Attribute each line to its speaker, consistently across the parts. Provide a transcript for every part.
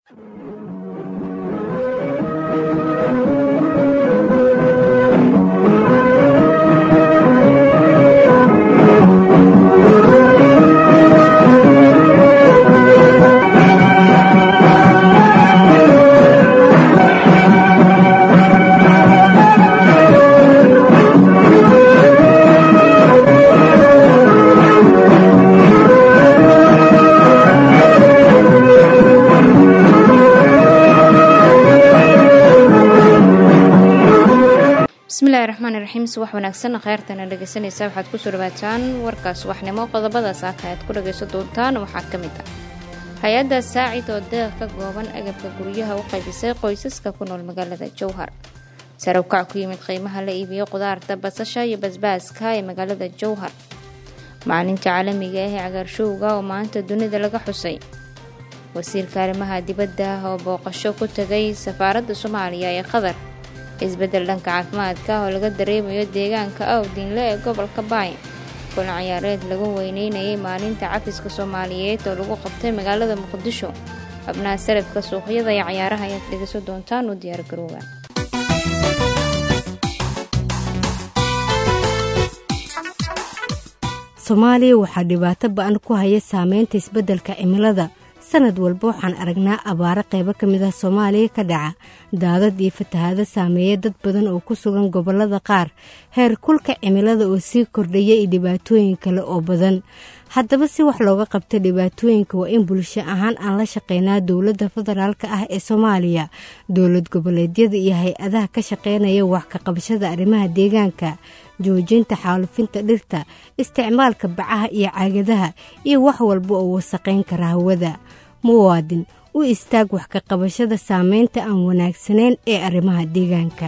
Speaker 1: bismillahi raxmaani raxiim subax wanaagsan kheyrtana dhegeysanaysa waxaad kusoo dhawaataan warkaas waxnimo qodobada saaka aad ku dhagayso doontaan waxaa ka mid ah hay-adda saacid oo deeq ka gooban agabka guryaha u qaybisay qoysaska ku nool magaalada jowhar sare ukac ku yimid qiimaha la iibiyo qudaarta basasha iyo basbaaska ee magaalada jowhar maalinta caalamiga ah ee cagaarshowga oo maanta dunida laga xusay wasiirka arrimaha dibadda oo booqasho ku tegay safaaradda soomaaliya ee qatar isbeddel dhanka caafimaadka oo laga dareemayo deegaanka awdinle ee gobolka baay kulan ciyaareed lagu weyneynayay maalinta cafiska soomaaliyeed oo lagu qabtay magaalada muqdisho xubnaha sarafka suuqyada iyo cayaaraha ayaad dhegeyso doontaan u diyaargarooba
Speaker 2: soomaaliya waxaa dhibaato ba-an ku haya saameynta isbeddelka cimilada sanad walba waxaan aragnaa abaaro qaybo ka mid ah soomaaliya ka dhaca daadad iyo fatahaado saameeya dad badan oo ku sugan gobollada qaar heer kulka cimilada oo sii kordhaya iyo dhibaatooyin kale oo badan haddaba si wax looga qabta dhibaatooyinka waa in bulsho ahaan aan la shaqeynaa dowladda federaalk ah ee soomaaliya dowlad goboleedyada iyo hay-adaha ka shaqeynaya wax ka qabashada arrimaha deegaanka joojinta xaalufinta dhirta isticmaalka bacaha iyo caagadaha iyo wax walba oo wasaqayn kara hawada muwaadin u istaag wax ka qabashada saameynta aan wanaagsanayn ee arrimaha deegaanka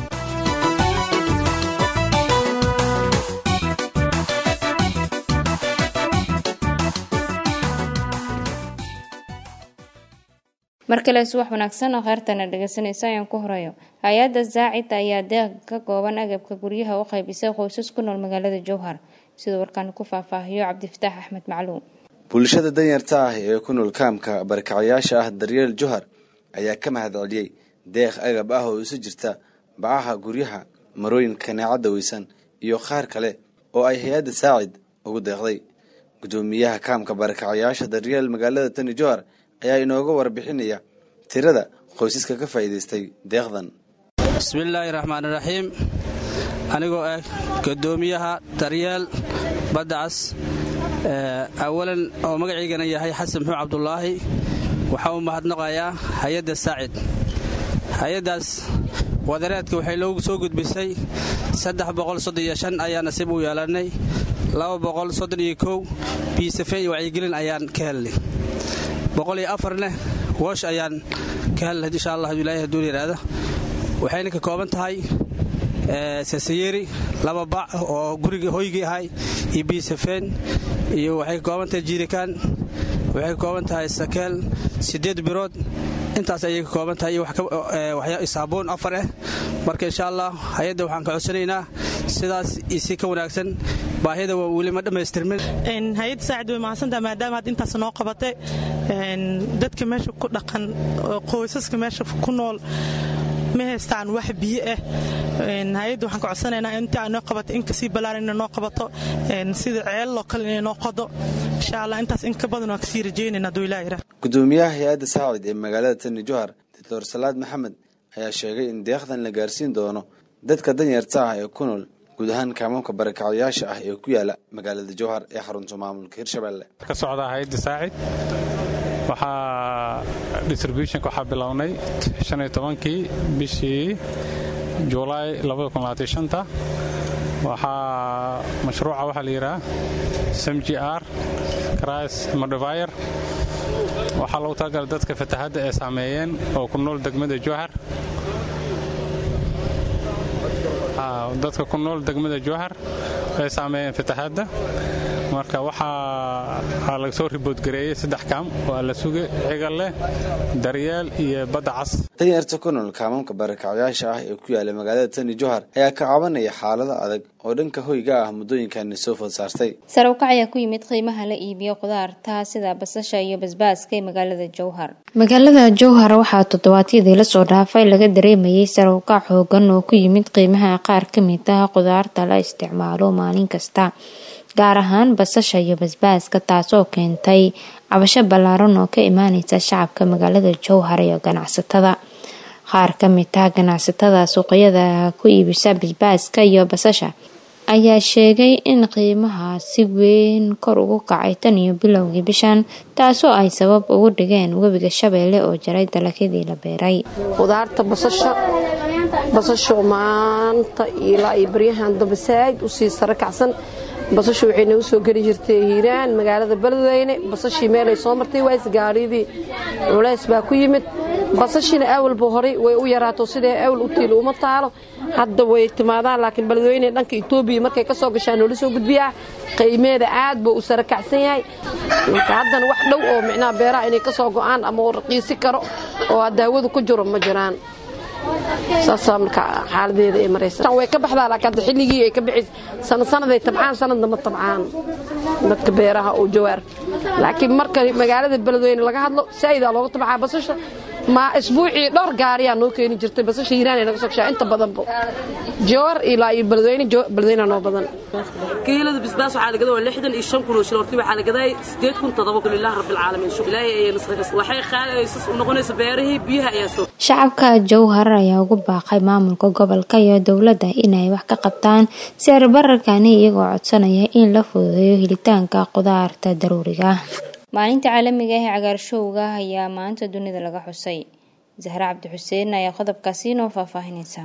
Speaker 1: mar kale subax wanaagsan oo kheyrtana dhegeysanaysa ayaan ku horeeyo hay-adda zaacid ayaa deeq ka gooban agabka guryaha u qaybisay qoysas ku nool magaalada jowhar siduu warkaan ku faahfaahiyo cabdifataax axmed macluum
Speaker 3: bulshada danyarta ah ee ku nool kaamka barakacayaasha ah daryeel johar ayaa ka mahad celiyey deeq agab ah oo isu jirta bacaha guryaha marooyin kaneecadda weysan iyo qaar kale oo ay hay-adda saacid ugu deeqday guddoomiyaha kaamka barakacayaasha daryeel magaalada tani johar ayaa inooga warbixinaya tirada qoysaska ka faa'iidaystay deeqdan
Speaker 4: bismillaahi raxmaan raxiim anigoo ah guddoomiyaha daryeel baddacas awalan oo magaciygana yahay xasan muxuu cabdulaahi waxaa u mahadnaqayaa hay-adda saacid hay-addaas wadareedka waxay loogu soo gudbisay ayaa nasiib u yeelannay biisafe iyo wacyigelin ayaan ka helnay boqoliyo afarneh woosh ayaan ka helnay insha allah ilaahay hadduu yidhaahda waxayna ka kooban tahay sasayeri laba bac oo guriga hoygii ahay iyo biisafeen iyo waxay ka kooban tahay jiirikaan waxay ka kooban tahay sakeel siddeed birood intaas ayay ka kooban tahay iyo saabuun afar ah marka insha allah hay-adda waxaan ka codsanaynaa sidaas isi ka wanaagsan baahida waa weli ma dhammaystirmin
Speaker 5: hay-adda saacid way mahadsantaha maadaama had intaas noo qabatay dadka meesha ku dhaqan qoysaska meesha ku nool ma haystaan wax biyo ah hay-adda waxaan ka codsanaynaa inta noo qabato in kasii balaaran inay noo qabato sida ceeloo kale inay noo qodo insha allah intaas in ka badan waan kasii rajaynayna hadduu ilaah yidhaah
Speaker 3: guddoomiyaha hay-adda saacid ee magaalada tani johar doctor salaad maxamed ayaa sheegay in deeqdan la gaarsiin doono dadka danyarta ah ee ku nool guud ahaan kaamamka barakacayaasha ah ee ku yaala magaalada jowhar ee xarunta maamulka hirshabelle
Speaker 6: ka socda hay-adda saacid waxaa distributionka waxaa bilownay shaniyo tobankii bishii julaay labadakunlabaatishanta waxaa mashruuca waxaa la yidhaha smg r cris modifier waxaa lagu talagalay dadka fatahadda ee saameeyeen oo ku nool degmada jowhar dadka ku nool degmada jowhar ay saameeyeen fatahaadda marka waxaa laga soo riboodgareeyey saddex kaam waa la suge cigal leh daryeel iyo badda cas
Speaker 3: danyarta ku nool kaamamka barakacyaasha ah ee ku yaala magaalada tani johar ayaa ka cabanaya xaalado adag oo dhanka hoyga ah muddooyinkani soo food saartay
Speaker 1: sare ukac ayaa ku yimid qiimaha la iibiyo khudaarta sida basasha iyo basbaaska ee magaalada jowhar magaalada jowhar waxaa toddobaadyadii lasoo dhaafay laga dareemayay sare ukac xoogan oo ku yimid qiimaha qaar ka mid ah khudaarta la isticmaalo maalin kasta gaar ahaan basasha iyo basbaaska taasoo keentay cabasho ballaaran oo ka imaaneysa shacabka magaalada jowhar iyo ganacsatada qaar ka mid ah ganacsatada suuqyada ku iibisa basbaaska iyo basasha ayaa sheegay in qiimaha si weyn kor ugu kacay tan iyo bilowgii bishan taasoo ay sabab ugu dhigeen webiga shabeelle oo jaray dalagyadii la beeray
Speaker 7: khudaarta basasha basasho maanta ilaa iyo baryahan dambe saaid usii sare kacsan basasha waxay nagu soo geli jirtay hiiraan magaalada beledweyne basashii meelay soo martay ways gaadhidii culays baa ku yimid basashiina awalba horay way u yaraato sidee awal u tiilo uma taalo hadda way timaadaan laakiin beledweyne dhanka etoobiya markay ka soo gashaan noola soo gudbiyaa qiimeeda aad buu u sare kacsan yahay marka haddana wax dhow oo micnaha beeraha inay ka soo go'aan ama uu raqiisi karo oo daawadu ku jiro ma jiraan saasaa marka xaaladeeda ay maraysa way ka baxdaa laakiin hadda xilligii ay ka bixis sanad sanaday tabcaan sanadna ma tabcaan dadka beeraha oo jawaar laakiin marka magaalada beledweyne laga hadlo saa'idaa looga tabcaa basasha ma isbuucii dhowr gaariyaa noo keeni jirtay basasha hiiraan ay naga soo gashaa inta badanba jawar ilaa iyo beledweyne beledweyne noo badan
Speaker 8: kiilada bisbaas waxaa la gadaa waa lixdan iyo shan kun oo shil hortii waxaa la gadaa sideed kun toddoba kun ilaahi rabbil caalamiin shukr ilaahay ayay nasrakas waxay qaadaysas u noqonaysa beerihii biyaha ayaa soo
Speaker 1: shacabka jowhar ayaa ugu baaqay maamulka gobolka iyo dowladda inay wax ka qabtaan sicir bararkani iyagoo codsanaya in la fududeeyo helitaanka khudaarta daruuriga ah maalinta caalamiga ah ee cagaarshowga ayaa maanta dunida laga xusay zahre cabdi xuseen ayaa qodobkaasi noo faahfaahinaysa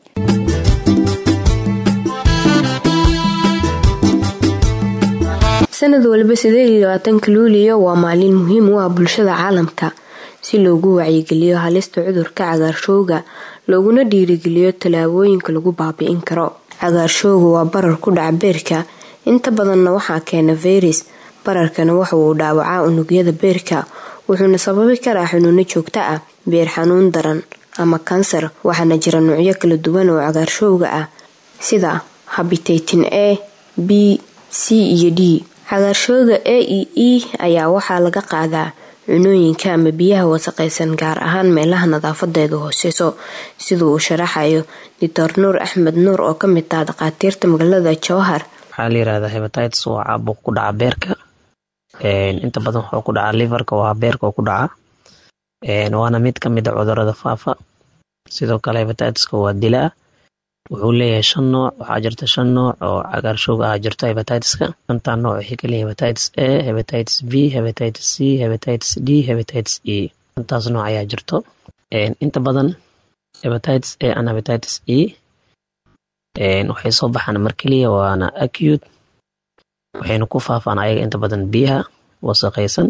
Speaker 9: sanad walba sideed iyo labaatanka luuliyo waa maalin muhiim u ah bulshada caalamka si loogu wacyigeliyo halista cudurka cagaarshowga looguna dhiirigeliyo tallaabooyinka lagu baabi'in karo cagaarshowga waa barar ku dhaca beerka inta badanna waxaa keena fayras bararkana waxa uu dhaawacaa unugyada beerka wuxuuna sababi karaa xanuuno joogto ah beer xanuun daran ama kansar waxaana jira nuucyo kala duwan oo cagaarshowga ah sida habitaytin a b c iyo d cagaarshowga a e e ayaa waxaa laga qaadaa cunooyinka ama biyaha wasaqaysan gaar ahaan meelaha nadaafadeedu hooseyso sida uu sharaxayo doctor nuur axmed nuur oo ka mid ah dhakhaatiirta magaalada jowhar
Speaker 10: waxaa la yirahdaa hebatites waa caabuq ku dhaca beerka inta badan wuxuu ku dhacaa liverka waa beerka oo ku dhaca waana mid ka mid a cudurada faafa sidoo kale hebatitis-ka waa dilaa wuxuu leeyahay shan nooc waxaa jirta shan nooc oo cagaarshowga ah jirto hebatitis-ka shantaa nooc waxay kaleeyihin hebatitis a hebatitis b hebatitis c hebatitis d hebatitis e shantaas nooc ayaa jirto inta badan hebatitis a and hebatitis e waxay soo baxaan mar keliya waana acute waxayna ku faafaan ayaga inta badan biyaha wasaqaysan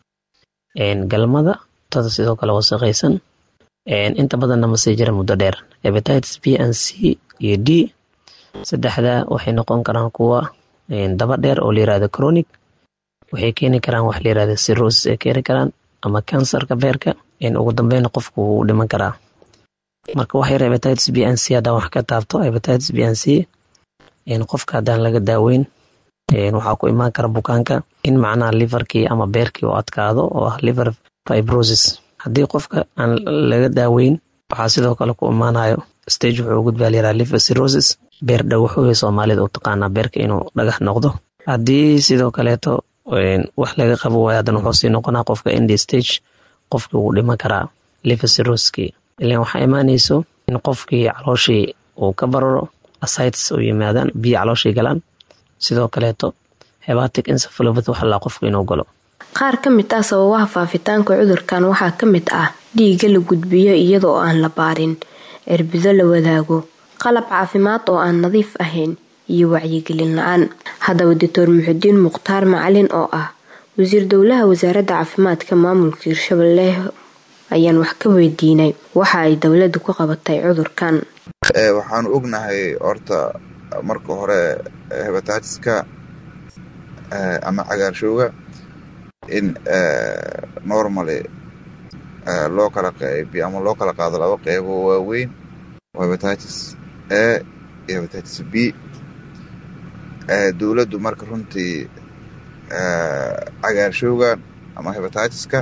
Speaker 10: galmada tada sidoo kale wasaqaysan inta badanna ma sii jira muddo dheer hebatitis b and c iyo d saddexda waxay noqon karaan kuwa daba dheer oo layirahdo chronic waxay keeni karaan wax layirahdo cirrhosis ay keeni karaan ama kansarka beerka ugu dambeyna qofku wuu dhiman karaa marka waxyar hebatitis b and c haddaan wax ka taabto hebatitis b and c qofka haddaan laga daaweyn waxaa ku imaan kara bukaanka in macnaha liverkii ama beerkii u adkaado oo ah liver fibrosis haddii qofka aan laga daaweyn waxaa sidoo kale ku imaanayo stage wuxuu gudbaa layiraha liver cirrhosis beer dhagaxooya soomaalida u taqaanaa beerka inuu dhagax noqdo haddii sidoo kaleeto wax laga qabo waayo haddana wuxuu sii noqonaa qofka indi stage qofkii wuu dhiman karaa liver cirrhosiskii ilan waxaa imaanayso in qofkii calooshii uu ka bararo asites u yimaadaan biyo calooshii galaan sidoo kaleeto hebatic encephalopathy waxa laa qofku inuu galo
Speaker 9: qaar ka mid ah sababaha faafitaanka cudurkan waxaa ka mid ah dhiigga la gudbiyo iyadoo aan la baarin cirbido la wadaago qalab caafimaad oo aan nadiif ahayn iyo wacyigelin la-aan haddaba doctor muxudiin mukhtaar macalin oo ah wasiir dowlaha wasaaradda caafimaadka maamulka hirshabelle ayaan wax ka weydiinay waxa ay dowladda ku qabatay cudurkan
Speaker 11: waxaanu ognahay horta marka hore hebatiska ama cagaarshowga in normally loo kala qaybiyo ama loo kala qaado laba qeybo waaweyn oo hebatitis a iyo hebatitis b dowladdu marka runtii cagaarshowgan ama hebatiska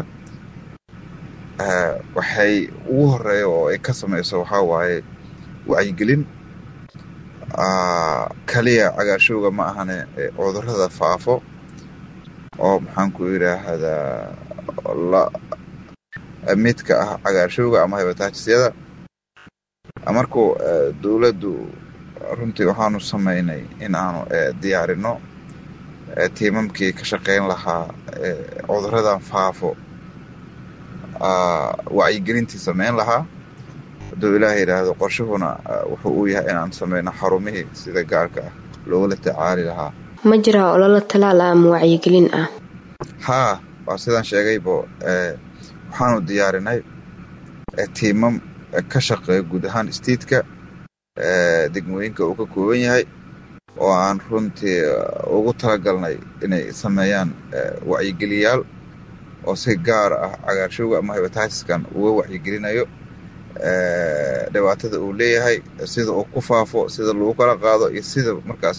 Speaker 11: waxay ugu horeeya oo ay ka samayso waxaa waaye wacyigelin kaliya cagaarshowga ma ahane cudurrada faafo oo maxaanku yidhaahdaa midka ah cagaarshowga ama hebatisyada markuu dowladdu runtii waxaanu samaynay in aanu diyaarino tiimamkii ka shaqayn lahaa cudurradan faafo wacyigelintii samayn lahaa hadduu ilaah yidhaahdo qorshuhuna wuxuu uu yahay inaan sameyno xarumihii sida gaarka ah loogula tacaali lahaa
Speaker 9: ma jiraa ololo talaal ah ama wacyigelin ah
Speaker 11: haa waa sidaan sheegaybo waxaanu diyaarinay tiimam ka shaqeeya guud ahaan istiidka degmooyinka uu ka kooban yahay oo aan runtii ugu talagalnay inay sameeyaan wacyigeliyaal oo si gaar ah cagaarshowga ama hebatitiskan uga wacyigelinayo dhibaatada uu leeyahay sida uu ku faafo sida lagu kala qaado iyo sida markaas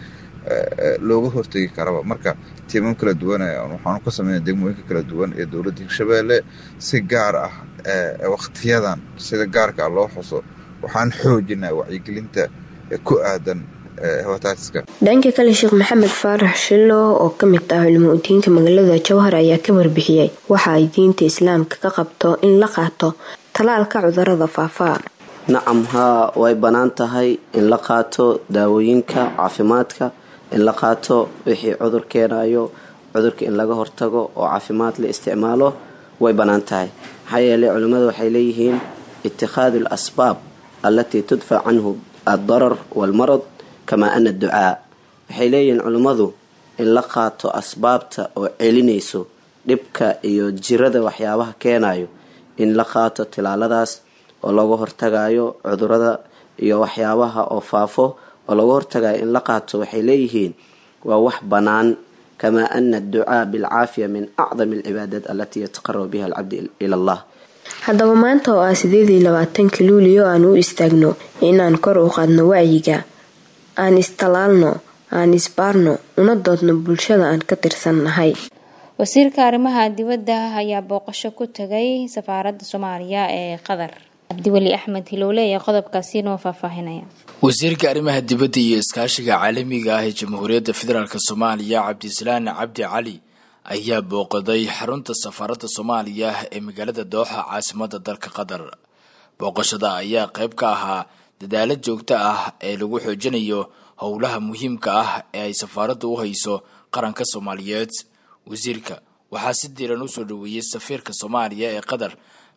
Speaker 11: looga hortegi karaba marka tiimam kala duwan waxaanu ka sameynay degmooyinka kala duwan ee dowladda hirshabeelle si gaar ah waktiyadan sida gaarka ah loo xuso waxaan xoojinaa wacyigelinta ku aadan hebatiska
Speaker 9: dhanka kale sheekh maxamed faarax shilo oo ka mid ah culimo udiinka magaalada jowhar ayaa ka warbixiyey waxa ay diinta islaamka ka qabto in la qaato talaalka cudurada faafaa
Speaker 12: nacam haa way bannaan tahay in la qaato daawooyinka caafimaadka in la qaato wixii cudur keenayo cudurka in laga hortago oo caafimaad la isticmaalo way bannaan tahay maxaa yeeley culimmadu waxay leeyihiin itikhaadu al asbaab allatii tudfac canhu addarar waalmarad kamaa ana adducaa waxay leeyihiin culimmadu in la qaato asbaabta oo celinayso dhibka iyo jirada waxyaabaha keenayo in la qaato tilaaladaas oo laga hortagayo cudurada iyo waxyaabaha oo faafo oo laga hortagayo in la qaato waxay leeyihiin waa wax bannaan kamaa ana adducaa bilcaafiya min acdami alcibaadaat alatii yataqarabu biha alcabdi ila allah
Speaker 9: haddaba maanta oo ah sideed iyo labaatanka luuliyo aan u istaagno inaan kor u qaadno wacyiga aan istalaalno aan isbaarno una doodno bulshada aan ka tirsannahay
Speaker 1: wasiirka arrimaha dibadda ayaa booqasho ku tagay safaaradda soomaaliya ee qatar cabdiweli axmed hilowle ayaa qodobkaasi noo faahfaahinaya
Speaker 13: wasiirka arrimaha dibadda iyo iskaashiga caalamiga ah ee jamhuuriyadda federaalk soomaaliya cabdisalaan cabdi cali ayaa booqaday xarunta safaaradda soomaaliya ee magaalada dooxa caasimada dalka qatar booqashada ayaa qayb ka ahaa dadaalo joogto ah ee lagu xoojinayo howlaha muhiimka ah ee ay safaaraddu u hayso qaranka soomaaliyeed wasiirka waxaa si diiran usoo dhaweeyey safiirka soomaaliya ee qatar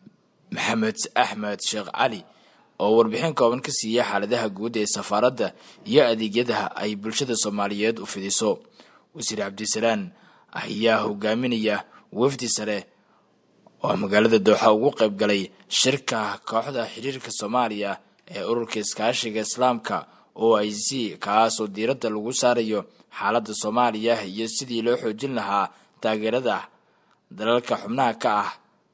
Speaker 13: maxamed axmed sheekh cali oo warbixin kooban ka siiyey xaaladaha guud ee safaaradda iyo adeegyada ay bulshada soomaaliyeed u fidiso wasiir cabdisalaan ayaa hogaaminaya wafdi sare oo magaalada dooxa ugu qayb galay shirka kooxda xiriirka soomaaliya ee ururka iskaashiga islaamka o i c kaasoo diiradda lagu saarayo xaaladda soomaaliya iyo sidii loo xoojin lahaa taageerada dalalka xubnaha ka ah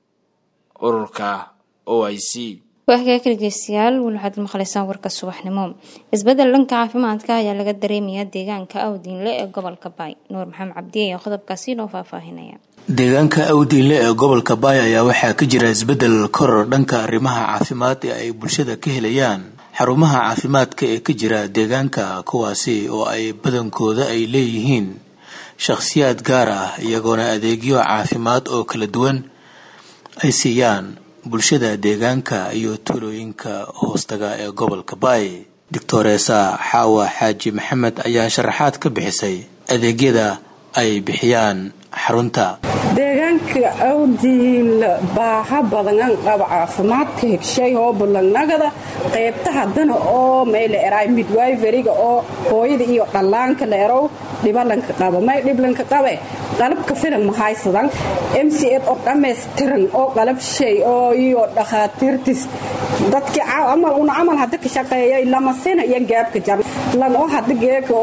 Speaker 13: ururka o i c
Speaker 1: waagaga dhegeystayaal weli waxaad maqlaysaan warka subaxnimo isbedel dhanka caafimaadka ayaa laga dareemayaa deegaanka awdiinle ee gobolka baay nuur maxamed cabdi ayaa qodobkaasi noo faahfaahinaya
Speaker 14: deegaanka awdiinle ee gobolka baay ayaa waxaa ka jira isbedel koror dhanka arrimaha caafimaad ee ay bulshada ka helayaan xarumaha caafimaadka ee ka jira deegaanka kuwaasi oo ay badankooda ay leeyihiin shakhsiyaad gaar ah iyagoona adeegyo caafimaad oo kala duwan ay siiyaan bulshada deegaanka iyo tuulooyinka hoostaga ee gobolka baay doctoreesa xaawa xaaji maxamed ayaa sharaxaad ka bixisay adeegyada ay bixiyaan xarunta
Speaker 15: deegaanka awdiinla baaha badangan qaba caafimaadka hegshay oo bulangnagada qaybta haddana oo mayla eraay midwayveriga oo hooyada iyo dhallaanka la erow dhibalanka qaba may dhiblanka qabe qalabka filan mahaysadan m c ed oo dhammaystiran oo qalab shay oo iyo dhakhaatiirtis dadkii amal una camal hadda ka shaqeeyay lamasina iyo gaabka jar lan oo hadda geeka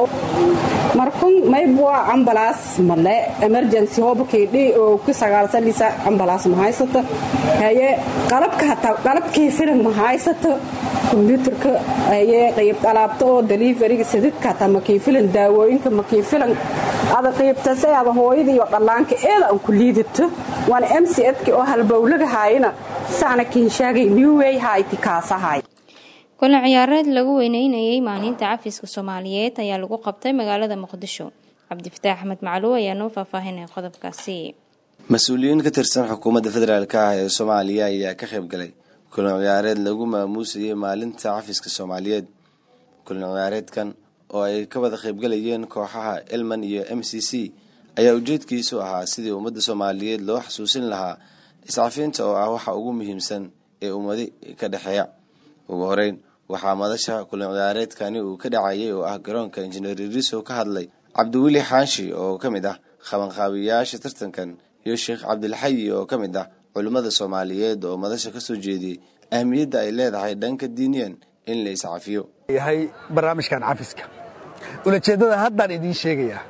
Speaker 15: markun maybua ambalaas male emergency hobakaydhi oo ku sagaalsanisa ambalaas ma haysato haye qalabka hataa qalabkii filan ma haysato kombyuutarka haye qayb alaabta oo deliveryga sididka hataa makii filan daawooyinka makii filan ada qaybtase ada hooyada iyo dhallaanka eeda aan ku liidato waana m c edki oo halbowlaga haayana saana kinshaagay newway hayti kaasahay
Speaker 1: kulan ciyaareed lagu weyneynayay maalinta cafiska soomaaliyeed ayaa lagu qabtay magaalada muqdisho cabdifataax axmed macluw ayaa noo faahfaahinaya qodobkaasi
Speaker 3: mas-uuliyiin ka tirsan xukuumadda federaalk ah ee soomaaliya ayaa ka qayb galay kulan ciyaareed lagu maamuusayay maalinta cafiska soomaaliyeed kulan ciyaareedkan oo ay ka wada qaybgalayeen kooxaha elman iyo m c c ayaa ujeedkiisu ahaa sidii ummadda soomaaliyeed loo xasuusin lahaa iscafiinta oo ah waxa ugu muhiimsan ee ummadi ka dhexeeya ugu horeyn waxaa madasha kulan ciyaareedkani uu ka dhacayay oo ah garoonka injineer iriso ka hadlay cabdiweli xaashi oo ka mid ah qabanqaabiyayaasha tartankan iyo sheekh cabdilxayi oo ka mid ah culimmada soomaaliyeed oo madasha kasoo jeediyey ahmiyadda ay leedahay dhanka diiniyan in la iscafiyo
Speaker 16: yahay barnaamijkan cafiska ulajeeddada haddaan idiin sheegayaa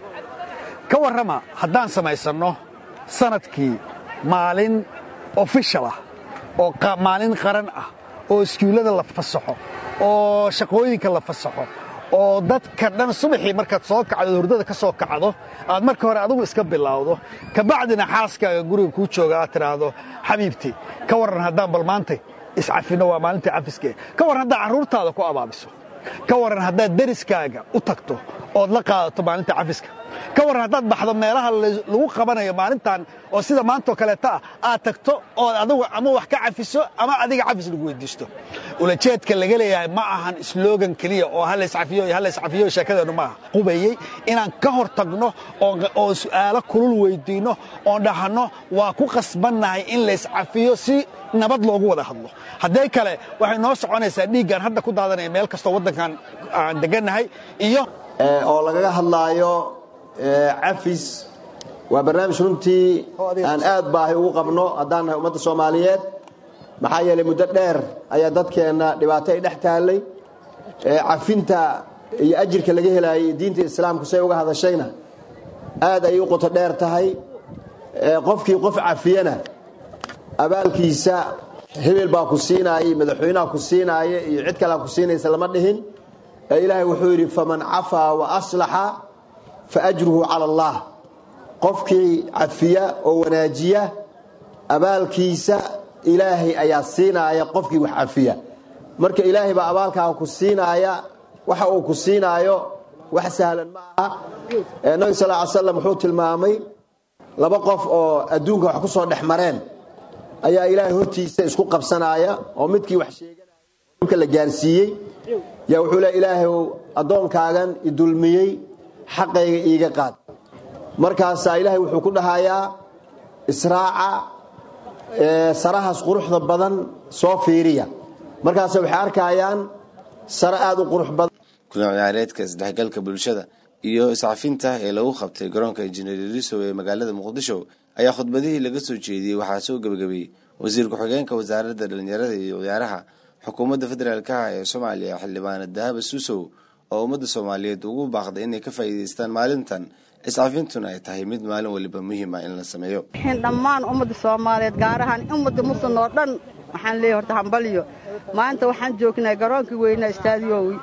Speaker 16: ka warrama haddaan samaysanno sanadkii maalin ofishal ah oo maalin qaran ah oo iskuullada la fasaxo oo shaqooyinka la fasaxo oo dadka dhan subaxii markaad soo kacdo hurdada ka soo kacdo aad marka hore adigu iska bilowdo kabacdina xaaskaaga guriga kuu jooga aad tidhaahdo xabiibti ka warran haddaan bal maantay iscafinno waa maalintai cafiskee ka warran haddaad carruurtaada ku abaabiso ka warran haddaad deriskaaga u tagto ood la qaadato maalinta cafiska ka warran haddaad baxdo meelaha lagu qabanayo maalintan oo sida maantao kaleeta ah aad tagto ood adigu ama wax ka cafiso ama adiga cafis lagu weydiisto ulajeedka laga leeyahay ma ahan slogan keliya oo halayscafiyo iyo halayscafiyo sheekadeennu maaha qubayey inaan ka hor tagno oo su'aalo kulul weydiinno oon dhahanno waa ku qasbannahay in layscafiyo si nabad loogu wada hadlo haddee kale waxay noo soconaysaa dhiiggan hadda ku daadanaya meel kastoo waddankan aan degannahay iyo
Speaker 17: oo lagaga hadlaayo cafis waa barnaamij runtii aan aad baahi ugu qabno haddaan nahay ummadda soomaaliyeed maxaa yeelay muddo dheer ayaa dadkeenna dhibaato ay dhex taallay cafinta iyo ajirka laga helaayay diinta islaamku say uga hadashayna aad ayay u qoto dheer tahay qofkii qof cafiyana abaalkiisa hebel baa ku siinaaya iyo madaxweynaha ku siinaaya iyo cid kalea ku siinaysa lama dhihin ilaahay wuxuu yidhi faman cafaa wa aslaxa fa ajruhu cala allah qofkii cafiya oo wanaajiya abaalkiisa ilaahay ayaa siinaaya qofkii wax cafiya marka ilaahay baa abaalkaaga ku siinaaya waxa uu ku siinaayo wax sahlan ma aha nabi sal ly slam wuxuu tilmaamay laba qof oo adduunka wax ku soo dhex mareen ayaa ilaahay hortiisa isku qabsanaya oo midkii wax sheeganaya la gaarsiiyey yaa wuxuu le ilaahayow addoonkaagan idulmiyey xaqayga iiga qaad markaasaa ilaahay wuxuu ku dhahayaa israaca sarahaas quruxda badan soo fiiriya markaase waxay arkayaan sare aad u qurux badan
Speaker 3: kulan ciyaareedka isdhexgalka bulshada iyo iscafinta ee lagu qabtay garoonka injineer irisow ee magaalada muqdisho ayaa khudbadihii laga soo jeediyey waxaa soo gebagabeeyey wasiir ku-xigeenka wasaaradda dhallinyarada iyo ciyaaraha xukuumadda federaalka ah ee soomaaliya xildhibaana dahaba suusow oo ummadda soomaaliyeed ugu baaqday inay ka faa'iidaystaan maalintan iscafintuna ay tahay mid maalin waliba muhiima in la sameeyo
Speaker 18: dhammaan ummadda soomaaliyeed gaar ahaan ummadda muslim oo dhan waxaan leeyahy horta hambalyo maanta waxaan joognaa garoonkii weynaa istaadiyowi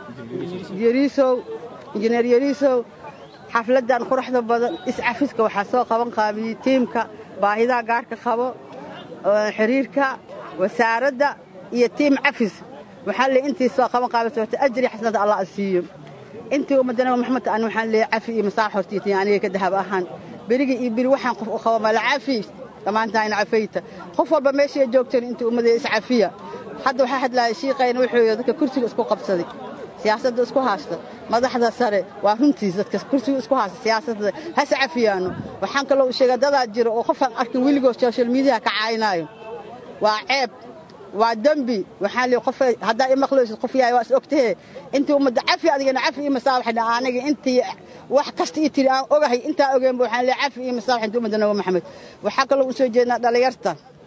Speaker 18: yariisow injineer yariisow xafladdan quruxda badan iscafiska waxaa soo qaban qaabiyey tiimka baahidaha gaarka qabo xiriirka wasaaradda iyo tiim cafis waxaa le intii soo qaban qaabisa horta ajri xasanada allah a siiyo intii ummadda nabi maxamed an waxaan leeyahay cafi iyo masaax hortiitin aniga ka dahab ahaan berigii iyo beri waxaan qof u qaba mala cafi dhammaantaayna cafayta qof walba meeshay joogteen intii ummadda iscafiya hadda waxaa hadlaaya shiiqayna wuxuu yidhi dadka kursiga isku qabsaday siyaasadda isku haasta madaxda sare waa runtiis dadka kursiga isku haasta siyaasadda has cafiyaano waxaan kaloo sheega dadaa jira oo qofaan arkin weligood social mediaha ka caynaayo waa ceeb waa dembi waxaan leeyahay qof haddaa i maqlaysid qof yahay waa is ogtahe intii ummadda cafi adigana cafi iyo masaabaxna aniga intii wax kasta ii tiri aan ogahay intaa ogeenba waxaan leeyahay cafi iyo masaabax intii ummadda nabi maxamed waxaa kaloo u soo jeednaa dhallinyarta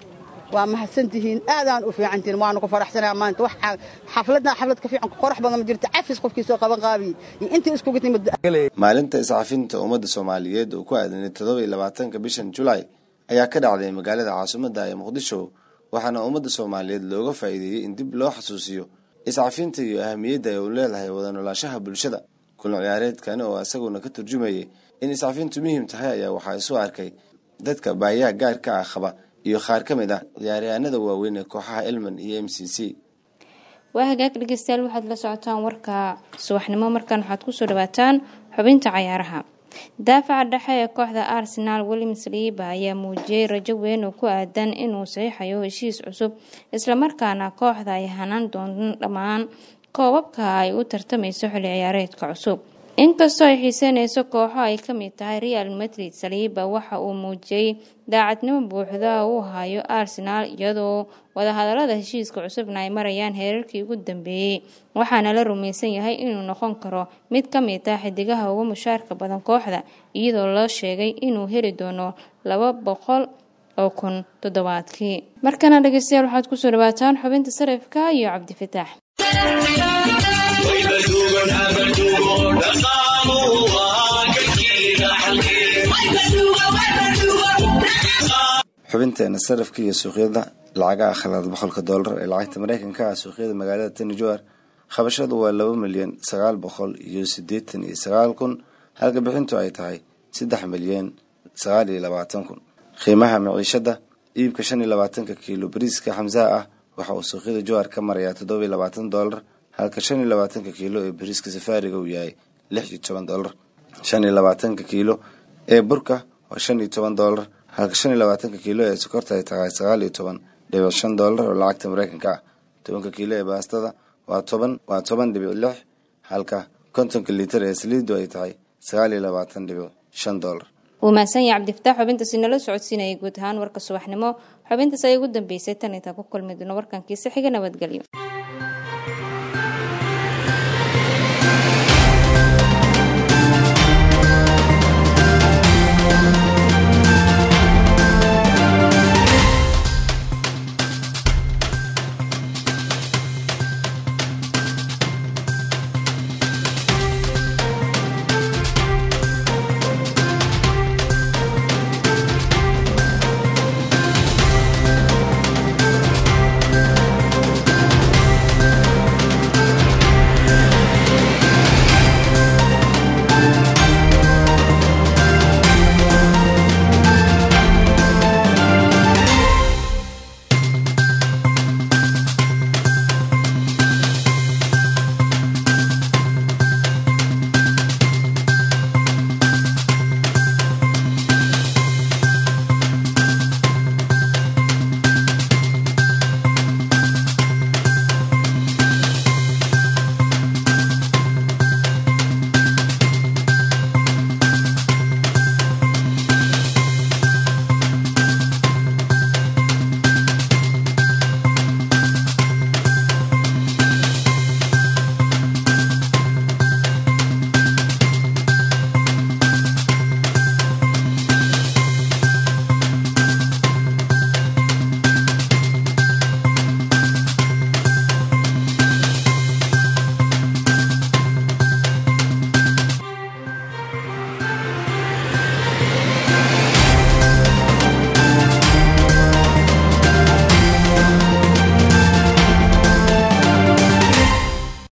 Speaker 18: waa mahadsantihiin aadaan u fiicantihiin waanu ku faraxsanaa maanta wax xafladna xaflad ka fiican qorax badan ma jirto cafis qofkii soo qaban qaabiyey iyo intii iskugu timid
Speaker 3: maalinta iscafinta ummadda soomaaliyeed oo ku aadanay toddoba iyo labaatanka bishan julaay ayaa ka dhacday magaalada caasimadda ee muqdisho waxaana ummadda soomaaliyeed looga faa'iideeyey in dib loo xasuusiyo iscafinta iyo ahamiyadda ay u leedahay wada noolaashaha bulshada kulan ciyaareedkani oo isaguna ka turjumayay in iscafintu muhiim tahay ayaa waxaa isu arkay dadka baayaha gaarka ah qaba iyo qaar ka mid ah ciyaaryahanada waaweyn ee kooxaha elman iyo m c c
Speaker 1: waa hagaag dhegeystayaal waxaad la socotaan warka subaxnimo markaan waxaad kusoo dhawaataan xubinta cayaaraha daafaca dhexe ee kooxda arsenal williams liiba ayaa muujiyey rajo weyn oo ku aadan inuu saxiixayo heshiis cusub islamarkaana kooxda ay hanaan doonaan dhammaan koobabka ay u tartamayso xilli ciyaareedka cusub inkastoo ay xiiseyneyso kooxo ay kamid tahay real madrid saliiba waxa uu muujiyey daacadnimo buuxda uu hayo arsenal iyadoo wadahadalada heshiiska cusubna ay marayaan heerarkii ugu dambeeyey waxaana la rumaysan yahay inuu noqon karo mid ka mid ah xidigaha ugu mushaarka badan kooxda iyadoo loo sheegay inuu heli doono laba boqol oo kun toddobaadkii markana dhegeystayaal waxaad kusoo dhawaataan xubinta sarifka iyo cabdifataax
Speaker 3: xubinteena sarafka iyo suuqyada lacagaha khalaad boqolka doolar ee lacagta mareykanka ah suuqyada magaalada tani jowar qabashadu waa laba milyan sagaal boqol iyo sideetan iyo sagaal kun halka bixintu ay tahay saddex milyan sagaal iyo labaatan kun qiimaha miciishada iibka shan iyo labaatanka kiilo bariiska xamsaha ah waxa uu suuqyada jowar ka marayaa toddoba iyo labaatan doolar halka shan iyo labaatanka kiilo ee bariiska safaariga uu yahay lix iyo toban doolar shan iyo labaatanka kiilo ee burka waa shan iyo toban doolar halka shan iyo labaatanka kiilo ee sokorta ay tahay sagaal iyo toban dhibic shan doolar oo lacagta mareykanka ah tobanka kiilo ee baastada waa toban waa toban dhibic lix halka kontonka liitar ee saliidu ay tahay sagaal iyo labaatan dhibic shan doolar
Speaker 1: wuu mahadsanyahay cabdifataax xubintaasi nala socodsiinayay guud ahaan warka subaxnimo xubintaas ayay ugu dambeysay tan intaan ku kulmi doono warkankiisa xiga nabadgelyo